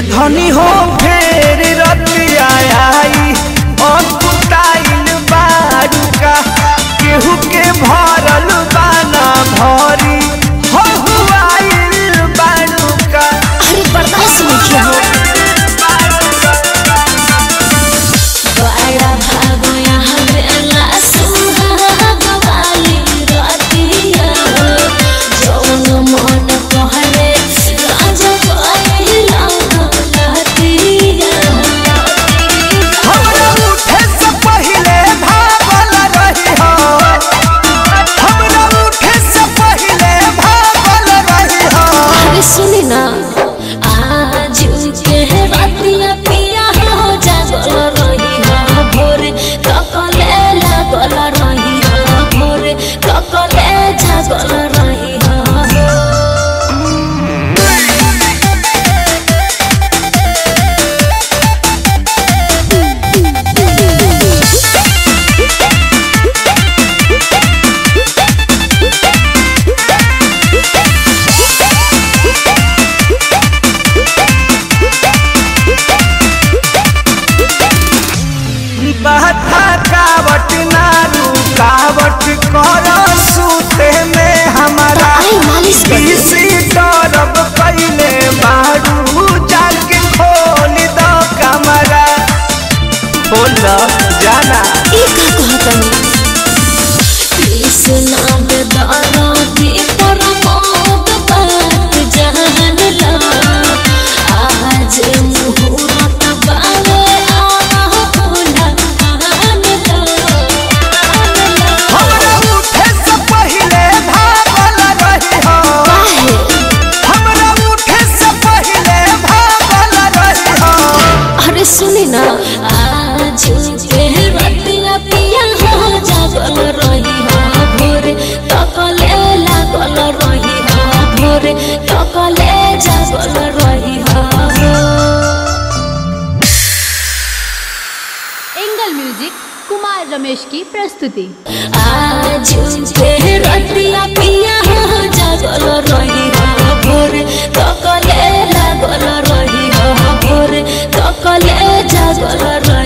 धनी हो फेर रतिया आई अकुताइल बारुका केहू के भरल बाना भरी हो हुआइल बारुका अरे बर्दाश्त नहीं किया हो बड़ा भागो यहाँ बेला सुहाग वाली रातिया जौन मन कहले राजा पाइला लहतिया हमरा उठे से पहिले भागल रही हो हमरा उठे से पहिले भागल रही हो अरे सुनी ना आज के रातिया पिया हो जागल रही हो भोरे ककले लागल रही हो भोरे ककले जागल रही हो बहता कावट ना रुकावट कर सूते में हमारा आई मालिश कर दे। किसी तरफ पहले बारू जाके खोल दो कमरा खोल दो जाना ई का कहतनी कृष्णा बेदारा की परमोद बात जान ला आज मुहूर्त बावे आह भोला आन ला हमरा उठे से पहले भागल रही हो काहे हमरा उठे से पहले भागल रही हो अरे सुनी ना आज के रतिया पिया हो जागल रही हो भोरे तकले लागल रही हो भोरे तकले जागल रही हो एंगल म्यूजिक कुमार रमेश की प्रस्तुति आज के रतिया पिया हो जागल रही हो भोरे तकले लागल रही हो भोरे तकले जागल रही